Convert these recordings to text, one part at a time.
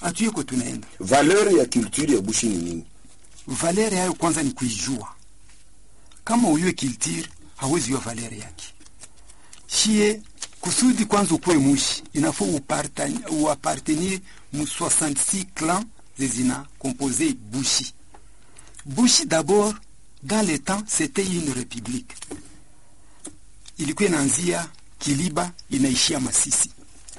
hatuyeko tunaenda valeur ya culture ya bushi ni nini valeri yayo kwanza ni kuijua kama uyue kiltire hawezi yua valeri yake shie kusudi kwanza ukuwe mushi inafo uparta- uapartenir mu 66 clan zezina compose bushi bushi d'abord dans le temps c'était une république ilikuwa inaanzia kiliba inaishia masisi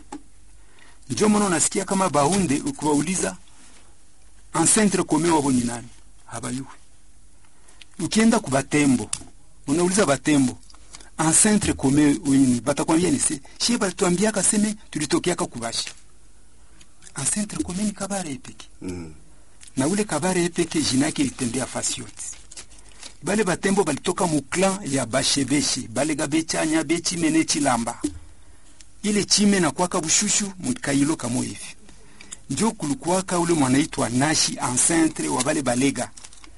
ndio maana unasikia kama baunde ukiwauliza ancêtre commun wabo ni nani habayuwi ukienda ku batembo unauliza batembo ancêtre commun wini batakwambia ni se shie balituambiaka seme tulitokeaka kubashi ancêtre commun ni kabare epeke mm. na ule kabare epeke jina yake ilitembea fasi yote bale batembo balitoka mu clan ya bashebeshe balega bechanya bechimene chilamba ile chime na kwaka bushushu mukailo kamo hivi njo kulikuwaka ule mwanaitwa nashi ancêtre wa bale balega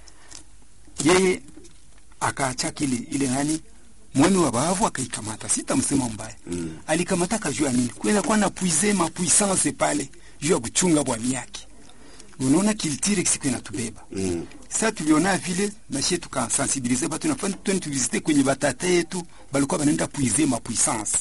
yeye akaacha kile ile nani mwami wa bavu akaikamata sitamsema mbaya Mm. alikamata kajua nini kwenda kwa na puize mapuissance pale juu ya kuchunga bwami yake unaona kiltire siku inatubeba Mm. sa tuliona vile nashie tukasensibilize batu nafani twende tuvisite kwenye batata yetu balikuwa banaenda puize mapuissance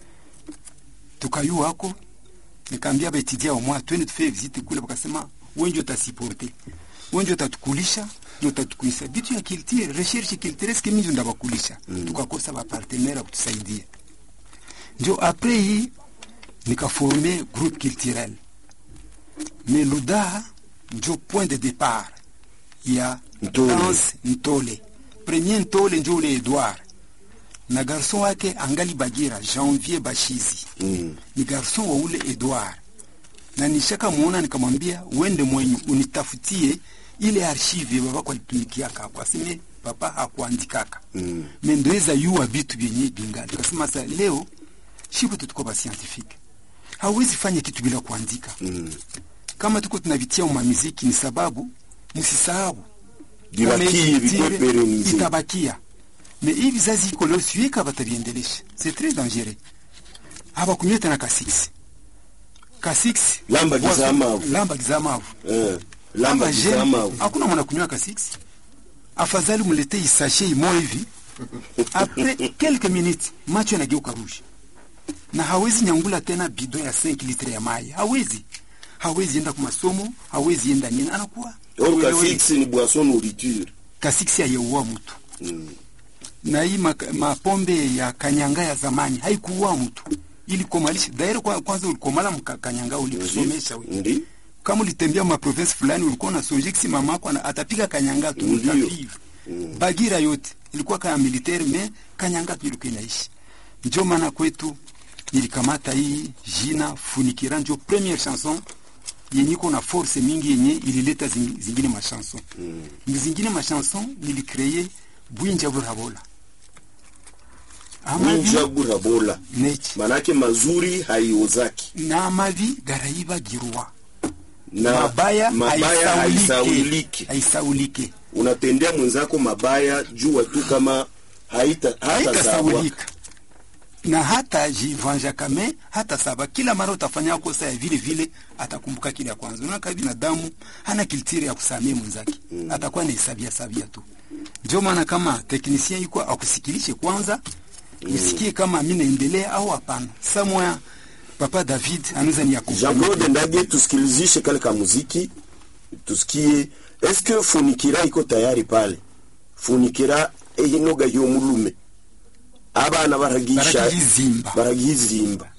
tukayua hako nikaambia baetudia omwa twende tufanye visite kule bakasema wenje utasiporte wenje utatukulisha na utatukulisha bitu ya kiltire recherche kiltire eske mingi ndabakulisha Mm. tukakosa bapartenere kutusaidia njo apres hii nikaforme groupe culturel mais ludaha njo point de départ ya Ntole. danse ntole premier ntole njo ule edward na garson wake angali bagira janvier bashizi Mm. ni garson wa ule edward na nishaka muona nikamwambia uende mwenyu unitafutie ile archive babako alitumikiaka kwaseme papa hakuandikaka Mm. mendoeza yuwa vitu vyenye bingali kasema sa leo shiku tutuko ba scientifique hauwezi fanya kitu bila kuandika Mm. kama tuko tunavitia umamiziki ni sababu msisahau Bibakie bikwe perenize. itabakia me hii vizazi iko leo siweka bataviendelesha c'est très dangereux habakunywe tena kasiksi kasiksi Lamba gizamavu. lamba gizamavu Eh. Lamba jeune, kizamavu. hakuna mwana kunywa kasiksi afadhali mletee isashe imo hivi apres quelques minutes macho yanageuka rouge na hawezi nyangula tena bidon ya 5 litre ya mai hawezi hawezi enda kwa masomo hawezi enda nini anakuwa Or Uelewe. kasiksi ni boisson nourriture. kasiksi hayeua mtu Mm. na hii maka- mapombe ya kanyanga ya zamani haikuua mtu ilikomalisha daire kwa, kwanza ulikomala mka kanyanga ulikusomesha we Ndi? kama ulitembea maprovince fulani ulikuwa unasonje kisi mamako ana- atapiga kanyanga tu Ndiyo. utavivu bagira yote ilikuwa kama militaire me kanyanga tu ilikuwa inaishi njo maana kwetu nilikamata hii jina funikira njo première chanson yenye iko na force mingi yenye ilileta zing- zingine machanson mm. zingine machanson nilikreye bwinja burabola amavi Winja burabola. neki Manake mazuri haiozaki. na amavi garayibagirwa Na mabaya mabaya haisaulike haisauliki. haisaulike Unatendea mwenzako mabaya jua tu kama haita hata sawa. haitasaulika na hata jivanja kame hata saba kila mara utafanya kosa ya vile vile atakumbuka kile ya kwanza unaka binadamu hana kiltiri ya kusamia mwenzake mm. atakuwa naisabia sabia tu ndio maana kama teknisien yuko akusikilishe kwanza mm. usikie kama mi naendelea au hapana samoya papa david anaweza ni Jean Claude Ndage, tusikilizishe kale ka muziki tusikie. Eske funikira iko tayari pale? Funikira eyinoga y'omulume abana baragisha Baragizimba. baragizimba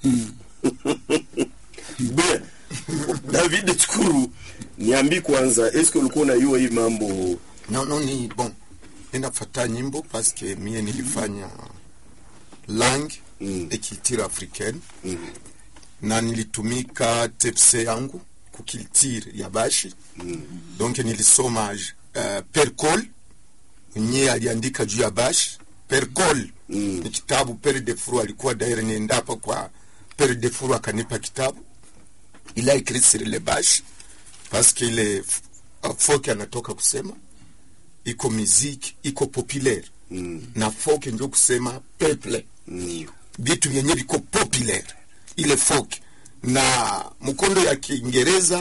Bien. David Chukuru, niambi kwanza, eske ulikuwa unajua hii mambo? No, no, ni bon. Ninafata nyimbo paske mie nilifanya langue Mm. et culture africaine Mm. na nilitumika tepse yangu kukiltire ya bashi Mm. donc nilisoma uh, percol nye aliandika juu ya bashi percol Mm. ni kitabu pere de fru alikuwa daire nienda hapa kwa pere de fru akanipa kitabu il a écrit sur les bâches parce que ile uh, folk anatoka kusema iko muziki iko populaire Mm. na folk ndio kusema peuple Mm. vitu vyenye viko populaire ile folk na mkondo ya kiingereza